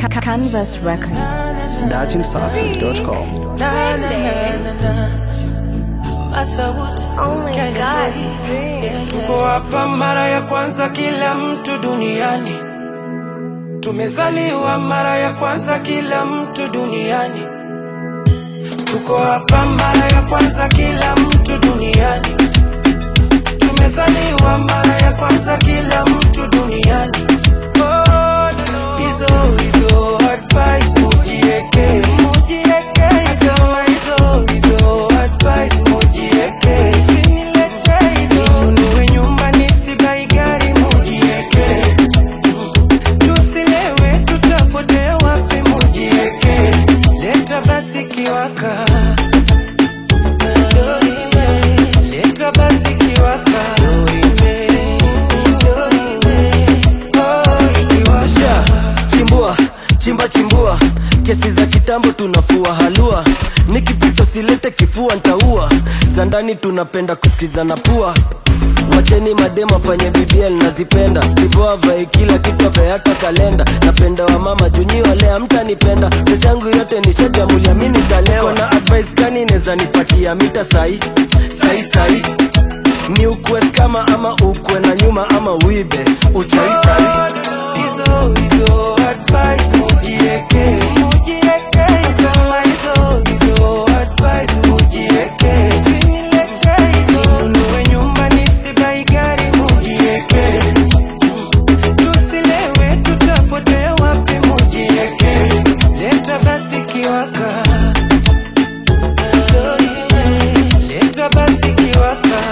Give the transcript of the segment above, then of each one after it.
Canvas Records. DajimSafi.com. Oh my god. Tuko hapa mara ya kwanza kila mtu duniani. Tumezaliwa mara ya kwanza kila mtu duniani. Tuko hapa mara ya kwanza kila mtu duniani. Tumezaliwa mara ya kwanza kila mtu duniani. Oh, hizo hizo advice mujieke, mujieke. Nasema hizo hizo advice mujieke. Usinilete hizo. Ninunue nyumba nisibai gari mujieke. Tusilewe tutapotea wapi mujieke. Leta basi kiwaka. Leta basi kiwaka. Oh, ikiwasha. chimbua chimba chimbua kesi za kitambo tunafua halua nikipito silete kifua ntaua za ndani tunapenda kusikizana pua wacheni madema fanye bbl nazipenda stivo avae kila kitu avae hata kalenda napenda wa mama junyi wale amtanipenda pesa yangu yote nishajamulia mi nitalewa kona advice gani neza nipatia mita sai sai sai ni ukwe kama ama ukwe na nyuma ama uibe uchaichai Hizo hizo advice mujieke, mujieke. Sema hizo hizo advice mujieke. Usinilete hizo. Ninunue nyumba nisibai gari mujieke. Tusilewe tutapotea wapi mujieke. Leta basi kiwaka. Leta basi kiwaka.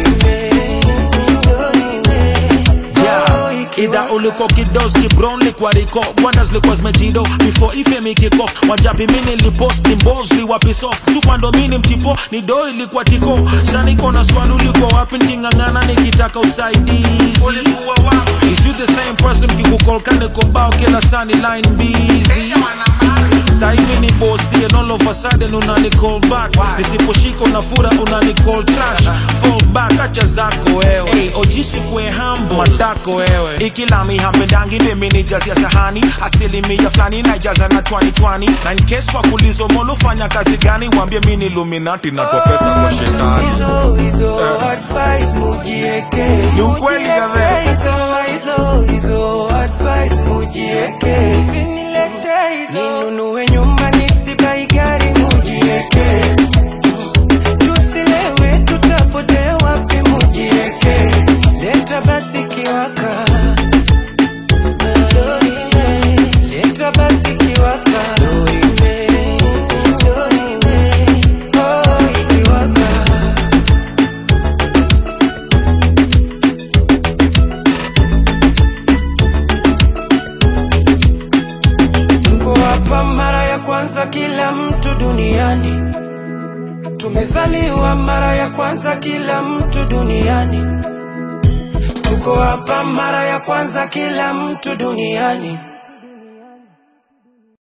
Yeah, idha uliko kidoski brown likwa riko wonders likwa zmejindo before ife mikiko wajapi mini lipost ni mbos liwapi soft supando mini mchipo ni do ilikuwa tiko shaniko na swali uliko wapi niking'ang'ana nikitaka usaidizi ulikuwa wapi is you the same person kikukolkane kobao kila sani line busy saivi ni bosi and all of a sudden unani call back nisiposhika unafura unani call trash fall back acha zako wewe hey, ojisi kwe hambo matako wewe ikilami hampendangi mimi ni jazi ya sahani asilimia fulani naijaza na twani twani na in case wakulizo molufanya kazi gani wambie mi ni illuminati natoa pesa kwa shetani hizo hizo advice mujieke Ni ukweli Mujieke. gabe. Sema hizo hizo advice mujieke usinilete hizo ninunue nyumba nisibai gari mujieke tusilewe tutapotea wapi mujieke leta basi kiwaka leta basi kiwaka Oh, ikiwaka Tuko hapa mara ya kwanza kila mtu duniani. Tumezaliwa mara ya kwanza kila mtu duniani. Tuko hapa mara ya kwanza kila mtu duniani.